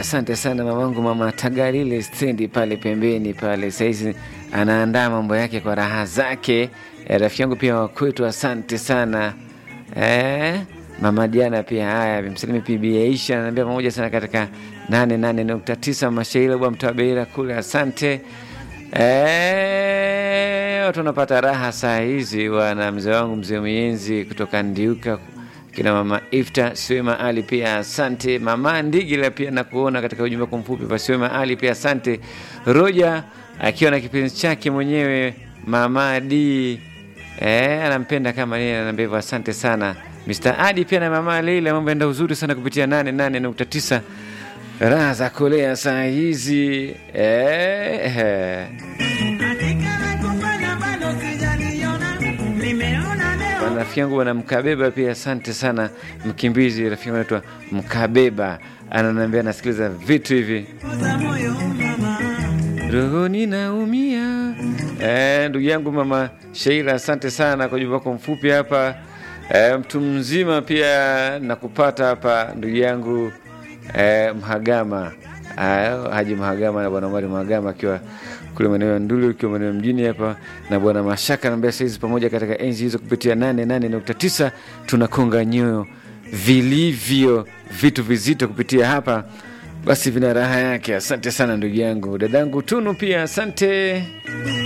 asante sana mamangu, mama Tagalile stendi pale pembeni pale, sahizi anaandaa mambo yake kwa raha zake. Eh, rafiki yangu pia wakwetu, asante sana eh, mama Diana pia. Haya, msalimi PB Aisha anaambia pamoja sana katika 88.9 Mashaila bwa Mtabeira kule, asante eh, watu wanapata raha saa hizi wana mzee wangu mzee Mienzi kutoka Ndiuka kina mama Ifta Swema Ali pia asante. Mama Ndigila pia nakuona katika ujumbe wako mfupi pa Swema Ali pia asante. Roja akiwa na kipenzi chake mwenyewe mama D eh, anampenda kama yeye, anaambia hivyo, asante sana Mr. Adi pia na mama Leila, mambo enda uzuri sana kupitia 88.9 raha za kulea saa hizi eh, eh. Rafiki yangu bwana Mkabeba pia asante sana, mkimbizi. Rafiki yangu anaitwa Mkabeba ananiambia nasikiliza vitu hivi rohoni naumia. Eh, ndugu yangu mama Sheila asante sana kwa ujumbe wako mfupi hapa. Eh, mtu mzima pia nakupata hapa ndugu yangu eh, Mhagama ah, Haji Mhagama na bwana Omari Mhagama akiwa kule maeneo ya Nduli ukiwa maeneo mjini hapa, na bwana Mashaka naambia saizi pamoja katika enzi hizo kupitia 88.9 tunakonga nyoyo vilivyo vitu vizito kupitia hapa, basi vina raha yake. Asante sana ndugu yangu, dadangu Tunu pia asante.